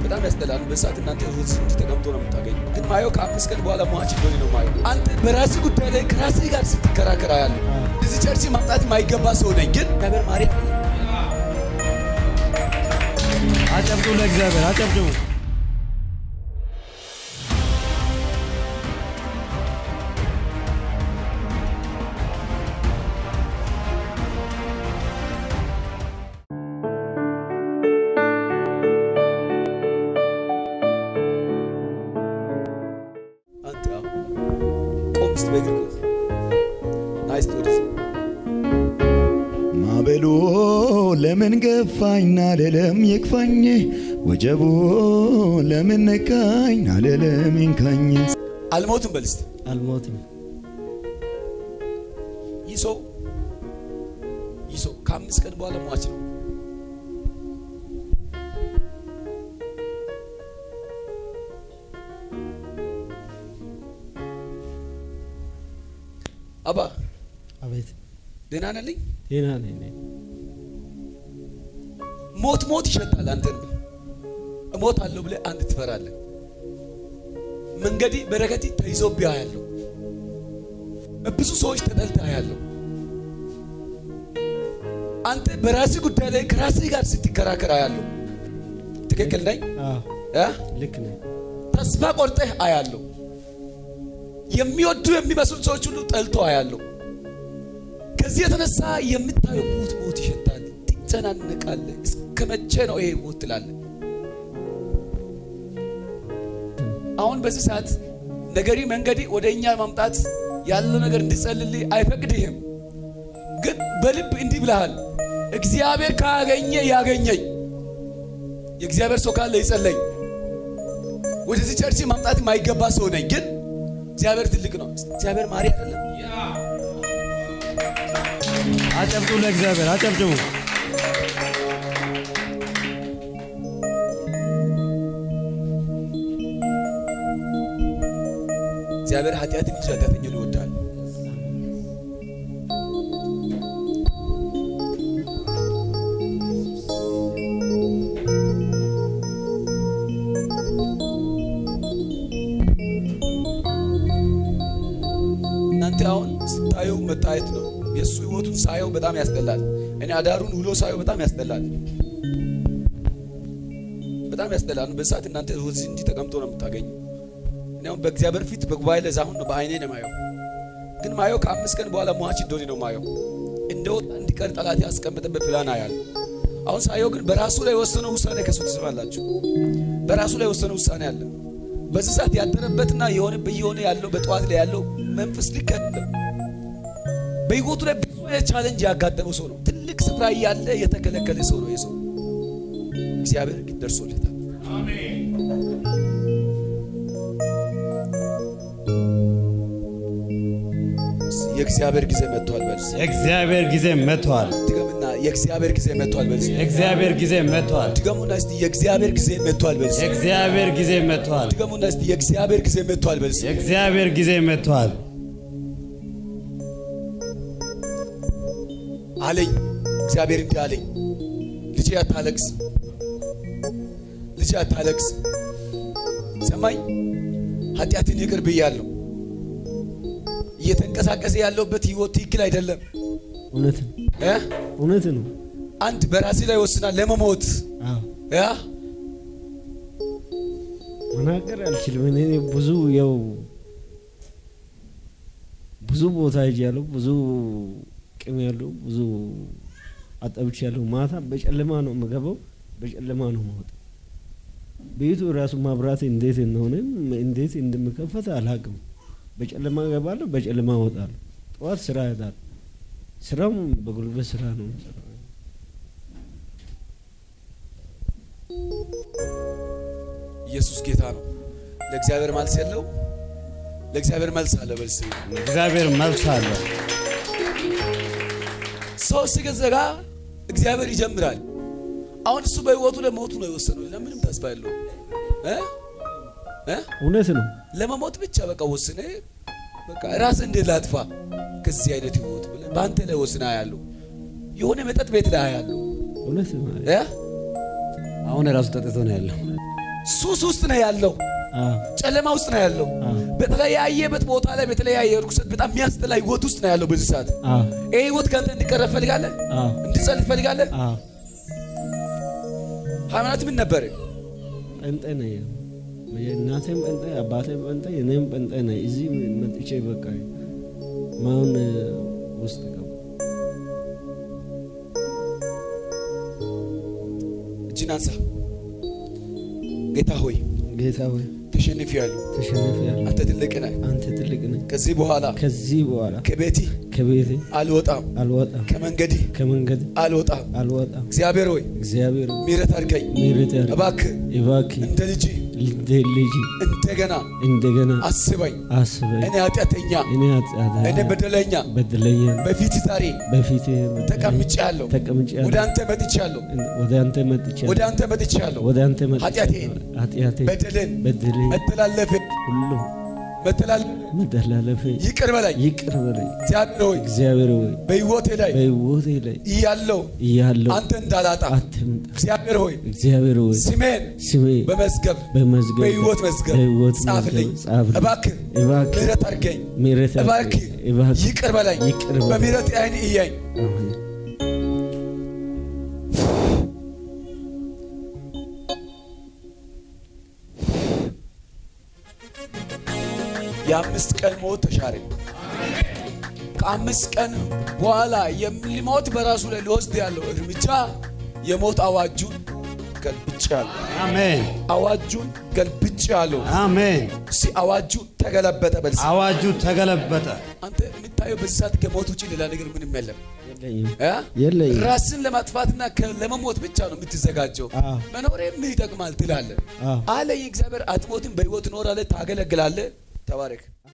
በጣም ያስጠላል። በሰዓት እናንተ ሩዝ እንጂ ተቀምጦ ነው የምታገኙ። ግን ማየው ከአምስት ቀን በኋላ ሟች እንደሆነ ነው ማየው። አንተ በራስህ ጉዳይ ላይ ከራስህ ጋር ስትከራከር ያለ እዚህ ቸርች ማምጣት የማይገባ ሰው ነኝ፣ ግን እግዚአብሔር ማርያም አጨብጩ፣ ለእግዚአብሔር አጨብጭቡ። አንተ ቆም ስትል በእግር ቆም። ናይስ ወደዚህ ማበሎ ለምን ገፋኝ ናለለም ይክፋኝ ወጀቡ ለምን ነካኝ ናለለም ይንካኝ አልሞትም በል እስቲ። አልሞትም። ይህ ሰው ይህ ሰው ከአምስት ቀን በኋላ ሟች ነው። አባ አቤት ደህና ነልኝ። ጤና ነኝ እኔ። ሞት ሞት ይሸታል። አንተን እሞት አለሁ ብለህ አንድ ትፈራለህ። መንገዲ በረከቲ ተይዞብህ ያለው ብዙ ሰዎች ተጠልተህ ያለው አንተ በራስህ ጉዳይ ላይ ከራስህ ጋር ስትከራከር ያለው ትክክል ነኝ አዎ እ? ልክ ነኝ። ተስፋ ቆርጠህ አያለሁ። የሚወዱ የሚመስሉ ሰዎች ሁሉ ጠልቶ አያለሁ። ከዚህ የተነሳ የምታየው ሞት ሞት ይሸታል፣ ትጨናነቃለህ። እስከ መቼ ነው ይሄ ሞት ትላለህ። አሁን በዚህ ሰዓት ነገሪ መንገዲ ወደ እኛ ማምጣት ያለው ነገር እንዲጸልልህ አይፈቅድህም። ግን በልብ እንዲህ ብለሃል፣ እግዚአብሔር ካገኘ ያገኘኝ። የእግዚአብሔር ሰው ካለ ይጸለኝ። ወደዚህ ቸርች ማምጣት የማይገባ ሰው ነኝ፣ ግን እግዚአብሔር ትልቅ ነው። እግዚአብሔር ማሪ አይደለም። አጨብጩ፣ ለእግዚአብሔር አጨብጭቡ። እግዚአብሔር ኃጢአትን እንጂ ኃጢአተኛን ይወዳል። እናንተ አሁን ስታዩ መታየት ነው። የእሱ ህይወቱን ሳየው በጣም ያስጠላል። እኔ አዳሩን ውሎ ሳየው በጣም ያስጠላል። በጣም ያስጠላል። በሰዓት እናንተ እዚህ እንጂ ተቀምጦ ነው የምታገኙ። እኔ አሁን በእግዚአብሔር ፊት በጉባኤ ለዛ አሁን ነው በአይኔ ነው ማየው። ግን ማየው ከአምስት ቀን በኋላ ሟች እንደሆነ ነው ማየው። እንደወጣ እንዲቀር ጠላት ያስቀመጠበት ፕላን አያል። አሁን ሳየው ግን በራሱ ላይ የወሰነው ውሳኔ ከሱ ትስማላችሁ። በራሱ ላይ የወሰነው ውሳኔ አለ። በዚህ ሰዓት ያደረበትና የሆነ በየሆነ ያለው በጠዋት ላይ ያለው መንፈስ ልክ አይደለም። በህይወቱ ላይ ብዙ አይነት ቻሌንጅ ያጋጠመው ሰው ነው። ትልቅ ስፍራ እያለ የተከለከለ ሰው ነው የሰው እግዚአብሔር ግን ደርሶለታል። የእግዚአብሔር ጊዜ መጥቷል በል እስኪ። የእግዚአብሔር ጊዜ መጥቷል። ድገምና የእግዚአብሔር ጊዜ መጥቷል በል እስኪ። የእግዚአብሔር ጊዜ መጥቷል። ድገሙና እስቲ የእግዚአብሔር ጊዜ መጥቷል በል እስኪ። የእግዚአብሔር ጊዜ መጥቷል። ድገሙና እስቲ የእግዚአብሔር ጊዜ መጥቷል በል እስኪ። የእግዚአብሔር ጊዜ መጥቷል። አለኝ እግዚአብሔር እንዲህ አለኝ፣ ልጄ አታለቅስ፣ ልጄ አታለቅስ። ሰማኝ፣ ኃጢአትን ይቅር ብያለሁ። እየተንቀሳቀሰ ያለውበት ህይወት ትክክል አይደለም እውነት ነው። እ? እውነት ነው። አንድ በራሴ ላይ ወስናል ለመሞት አዎ ያ መናገር አልችልም። እኔ ብዙ ያው ብዙ ቦታ ሄጃለሁ። ብዙ ቅም ያለው ብዙ አጠብች ያለው ማታ በጨለማ ነው የምገባው፣ በጨለማ ነው የምወጣው። ቤቱ ራሱ ማብራት እንዴት እንደሆነ እንዴት እንደምከፈት አላውቅም። በጨለማ እገባለሁ፣ በጨለማ እወጣለሁ። ጠዋት ስራ እሄዳለሁ። ስራውም በጉልበት ስራ ነው የምሰራው። ኢየሱስ ጌታ ነው። ለእግዚአብሔር መልስ የለው፣ ለእግዚአብሔር መልስ አለ። በልስ እግዚአብሔር መልስ አለው። ሰው ሲገዘጋ እግዚአብሔር ይጀምራል። አሁን እሱ በህይወቱ ላይ ሞቱ ነው የወሰነው። ሌላ ምንም ተስፋ የለው እ እ እውነት ነው። ለመሞት ብቻ በቃ ወስነ በቃ ራስ እንዴት ላጥፋ ከዚህ አይነት ህይወት ብለህ በአንተ ላይ ወስና ያለው የሆነ መጠጥ ቤት ላይ ያለው እውነት ነው። እ አሁን ራሱ ጠጥቶ ነው ያለው። ሱስ ውስጥ ነው ያለው፣ አዎ ጨለማ ውስጥ ነው ያለው። አዎ በተለያየበት ቦታ ላይ በተለያየ ርኩሰት በጣም የሚያስጠላ ህይወት ውስጥ ነው ያለው በዚህ ሰዓት። አዎ ይህ ህይወት ከአንተ እንዲቀረብ ትፈልጋለህ? አዎ እንድጸልይ ትፈልጋለህ? አዎ ሃይማኖት ምን ነበር? ጴንጤ ነኝ። እናቴም ጴንጤ፣ አባቴም ጴንጤ፣ እኔም ጴንጤ ነኝ። እዚህ መጥቼ በቃ ማሁን ውስጥ ገባ። እጅን አንሳ። ጌታ ሆይ ጌታ ሆይ ተሸንፌያለሁ። ተሸንፌያለሁ። አንተ ትልቅ ነህ። አንተ ትልቅ ነህ። ከዚህ በኋላ ከዚህ በኋላ ከቤቴ ከቤቴ አልወጣም፣ አልወጣም፣ ከመንገዴ ከመንገድ አልወጣም። አልወጣም። እግዚአብሔር ሆይ እግዚአብሔር ሆይ ምሕረት አድርገኝ ምሕረት ያድርግ። እባክህ። እባክህ እንደ ልጅ እንደ ልጅ እንደገና እንደገና አስበኝ። አስበኝ። እኔ ኃጢአተኛ፣ እኔ ኃጢአት እኔ በደለኛ በደለኛ በፊት ዛሬ በፊት ተቀምጬአለሁ። ተቀምጬአለሁ። ወደ አንተ መጥቻለሁ። ወደ አንተ መጥቻለሁ። ወደ አንተ መጥቻለሁ። ወደ አንተ መጥቻለሁ። ኃጢአቴን፣ ኃጢአቴን በደልን፣ በደሌን መተላለፍን ሁሉ መተላለፍ መተላለፌ ይቅር በላይ ይቅር በለኝ። እግዚአብሔር ሆይ እግዚአብሔር ሆይ በሕይወቴ ላይ በሕይወቴ ላይ እያለው እያለሁ አንተ እንዳላጣ አትምጣ። እግዚአብሔር ሆይ እግዚአብሔር ሆይ ስሜን ስሜ በመዝገብ በመዝገብ በሕይወት መዝገብ በሕይወት ጻፍልኝ። መዝገብ ጻፍልኝ። እባክህ እባክህ ምሕረት አድርገኝ። ምሕረት እባክህ አድርገኝ። እባክህ ይቅር በላይ ይቅር በለኝ። በምሕረት ዓይን እያኝ አሜን። የአምስት ቀን ሞት ተሻረ። ከአምስት ቀን በኋላ የሚሞት በራሱ ላይ ሊወስድ ያለው እርምጃ የሞት አዋጁን ገልብጫለሁ። አሜን አዋጁን ገልብጫለሁ። አሜን። እስቲ አዋጁ ተገለበጠ። በዚህ አዋጁ ተገለበጠ። አንተ የምታየው በዚህ ሰዓት ከሞት ውጭ ሌላ ነገር ምንም የለም። የለኝም እ? የለኝም። ራስን ለማጥፋትና ከ- ለመሞት ብቻ ነው የምትዘጋጀው። አዎ። መኖሬ ምን ይጠቅማል ትላለህ። አዎ። አለ የእግዚአብሔር አትሞትም፣ በሕይወት እኖራለህ፣ ታገለግላለህ። ተባረክ።